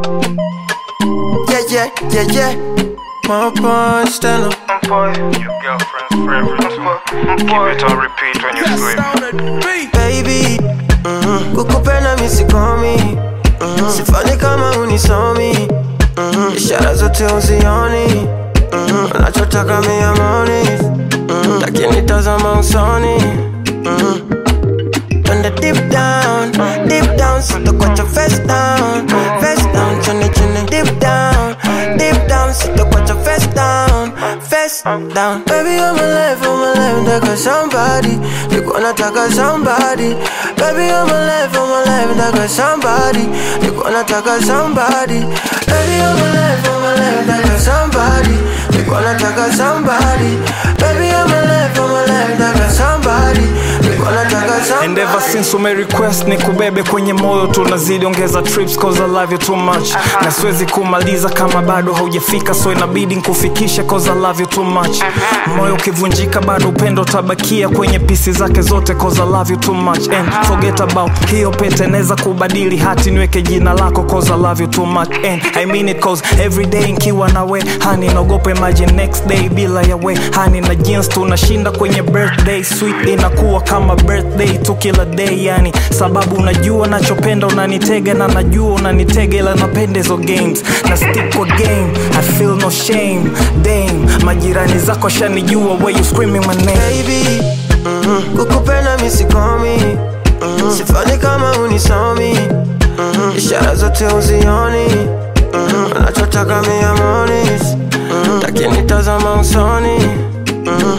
Yeah, yeah, yeah, yeah. My boy, stand up. Your girlfriend's favorite too. Keep it on repeat when you sleep. Baby, mhm. kukupenda misikomi mhm. sifanye kama unisomi mhm. ishara zote uzioni mhm. unachotaka miamoni mhm. lakini tazama usoni mhm. Twende deep down, deep down, sitakuacha face down, face down, chini chini, deep down, deep down, sitakuacha face down, face down. Baby, I'm alive, I'm alive, nataka somebody, niko nataka somebody. Baby, I'm alive, I'm alive, nataka somebody, niko nataka somebody. Baby, I'm alive, I'm alive, nataka somebody, niko nataka somebody. Baby, I'm alive, I'm alive, nataka somebody, niko nataka somebody. And ever since ume request ni kubebe kwenye moyo tunazidi ongeza trips cause I love you too much na siwezi kumaliza kama bado haujafika so inabidi nkufikishe cause I love you too much moyo ukivunjika bado upendo utabakia kwenye pisi zake zote cause I love you too much and forget about hiyo pete naweza kubadili hati niweke jina lako cause I love you too much and I mean it cause every day nkiwa nawe hani naogopa imagine next day bila yawe hani na jeans tunashinda kwenye birthday sweet inakuwa kama birthday tu kila day yani sababu unajua nachopenda unanitega na najua unanitega ila napenda hizo games na stick kwa game I feel no shame dame majirani zako shanijua where you screaming my name baby mhm. kukupenda misikomi mhm. sifanye kama unisomi mhm. ishara zote uzioni mhm. unachotaka miamoni mhm. lakini tazama usoni mhm.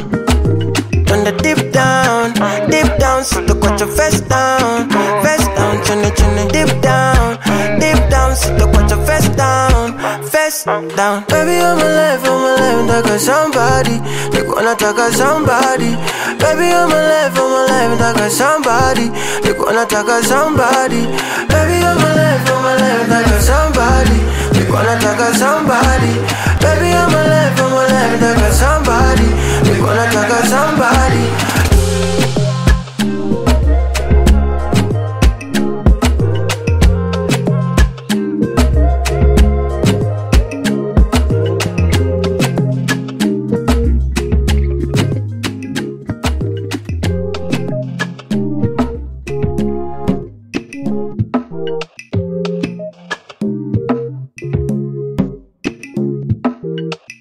Twende deep down, deep down, sitakuacha face down, face down, chini chini, deep down, deep down, sitakuacha face down, face down. Baby, I'm alive, I'm alive, nataka somebody, niko nataka somebody. Baby, I'm alive, I'm alive, nataka somebody, niko nataka somebody. Baby, I'm alive, I'm alive, nataka somebody, niko nataka somebody. Baby, I'm alive, I'm alive, nataka somebody, niko nataka somebody.